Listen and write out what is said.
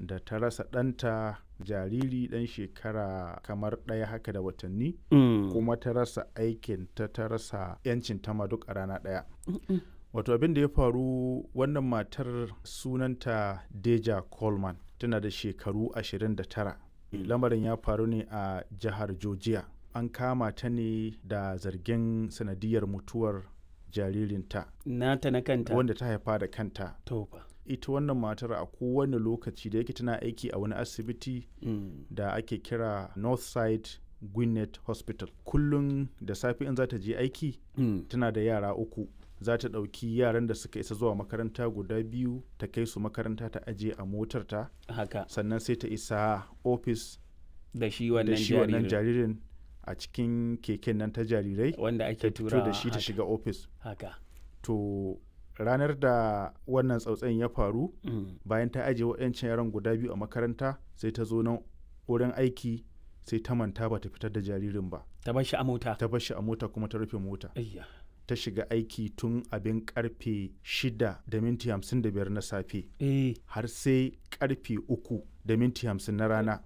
da ta rasa ɗanta jariri ɗan shekara kamar ɗaya haka da watanni Mm. kuma ta rasa aikin ta ta rasa 'yancin ta ma duk a rana ɗaya Mm-mm. wato abin da ya faru wannan matar sunanta deja coleman tana da shekaru 29 lamarin ya faru ne a jihar georgia an kama ta ne da zargin sanadiyar mutuwar jaririnta Nata na kanta. wanda ta haifa da kanta To fa. ita wannan matar a kowane lokaci da yake tana aiki a wani asibiti Mm. da ake kira northside gwinnett hospital kullum da safe in za ta je aiki Mm. tana da yara uku za ta ɗauki yaran da suka isa zuwa makaranta guda biyu ta kai su makaranta ta aje a motarta Haka. sannan sai ta isa ofis Da shi da wannan shi wannan jaririn. jaririn a cikin keken nan ta jarirai Wanda ta ake fito tura da shi ta shiga ofis Haka. to ranar da wannan tsautsayin ya faru Mm. bayan ta ajiye waɗancan yaran guda biyu a makaranta sai ta zo nan wurin aiki sai ta manta ba ta fitar da jaririn ba Ta bar shi a mota. ta bar shi a mota kuma ta rufe mota Ayya. ta shiga aiki tun abin karfe 6 da minti 55 na safe Eh. har sai karfe 3 da minti 50 na rana